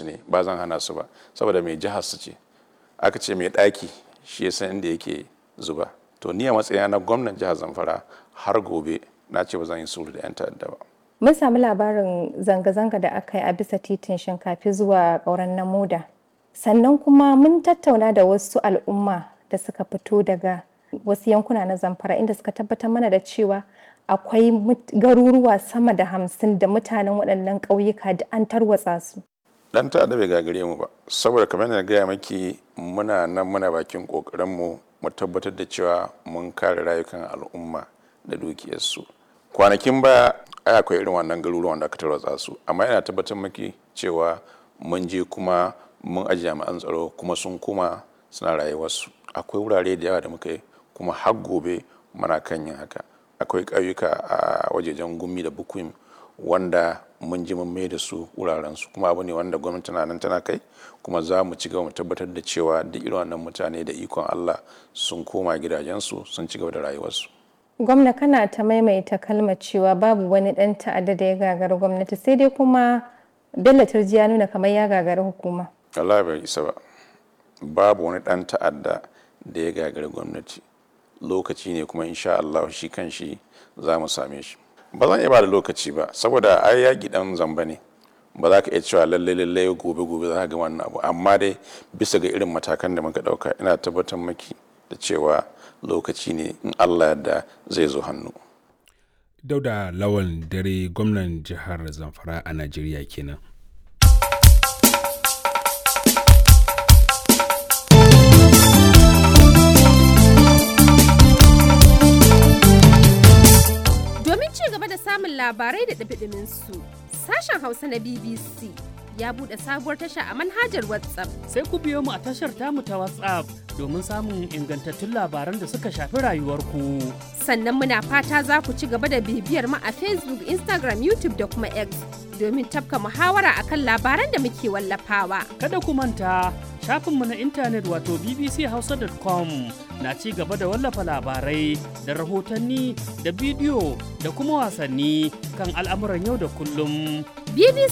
ne ba zan hana su ba saboda mai jihar su ce aka ce mai ɗaki shi ya san inda yake zuba to ni a matsayina na gwamnan jihar zamfara har gobe na ce ba zan yi sulhu da 'yan ta'adda ba Mun sami labarin zanga-zanga da aka yi a bisa titin shinkafi zuwa ƙauren namuda. Sannan kuma mun tattauna da wasu al'umma da suka fito daga wasu yankuna na zamfara inda suka tabbatar mana da cewa akwai garuruwa sama da hamsin da mutanen waɗannan ƙauyuka da an tarwatsa su. Dan ta'adda bai gagare mu ba saboda kamar na gaya maki muna nan muna bakin ƙoƙarinmu mu tabbatar da cewa mun kare rayukan al'umma da dukiyarsu. Kwanakin baya ai akwai irin wannan garuruwan da aka tarwatsa su amma yana tabbatar maki cewa mun je kuma mun aji jami'an tsaro kuma sun kuma suna rayuwarsu akwai wurare da yawa da muka yi kuma har gobe muna kan yin haka akwai ƙauyuka a wajejen gumi da bukuim wanda mun ji mun mai da su wurarensu kuma abu ne wanda gwamnati na nan tana kai kuma za mu ci gaba mu tabbatar da cewa duk irin wannan mutane da ikon Allah sun koma gidajensu sun ci gaba da rayuwarsu Gwamna kana ta maimaita kalmar cewa babu wani ɗan ta'adda da ya gagari gwamnati sai dai kuma Bello Turji ya nuna kamar ya gagari hukuma. Allah bai isa ba. Babu wani ɗan ta'adda da ya gagari gwamnati. Lokaci ne kuma insha Allah shi kan shi za mu same shi. Ba zan iya ba da lokaci ba saboda ai yaƙi ɗan zamba ne. Ba za ka iya cewa lalle lalle gobe gobe za ka ga wannan abu amma dai bisa ga irin matakan da muka ɗauka ina tabbatar maki da cewa lokaci ne in Allah yadda zai zo hannu. Dauda Lawan dare gwamnan jihar Zamfara a Najeriya kenan. Domin ci gaba da samun labarai da ɗabiɗimin su, sashen Hausa na BBC ya buɗe sabuwar tasha a manhajar WhatsApp. Sai ku biyo mu a tashar tamu ta WhatsApp domin samun ingantattun labaran da suka shafi rayuwarku. Sannan muna fata za ku ci gaba da bibiyar mu a Facebook, Instagram, YouTube da kuma X domin tafka muhawara akan labaran da muke wallafawa. Kada ku manta shafinmu na intanet wato bbchausa.com na ci gaba da wallafa labarai da rahotanni da bidiyo da kuma wasanni kan al'amuran yau da kullum. BBC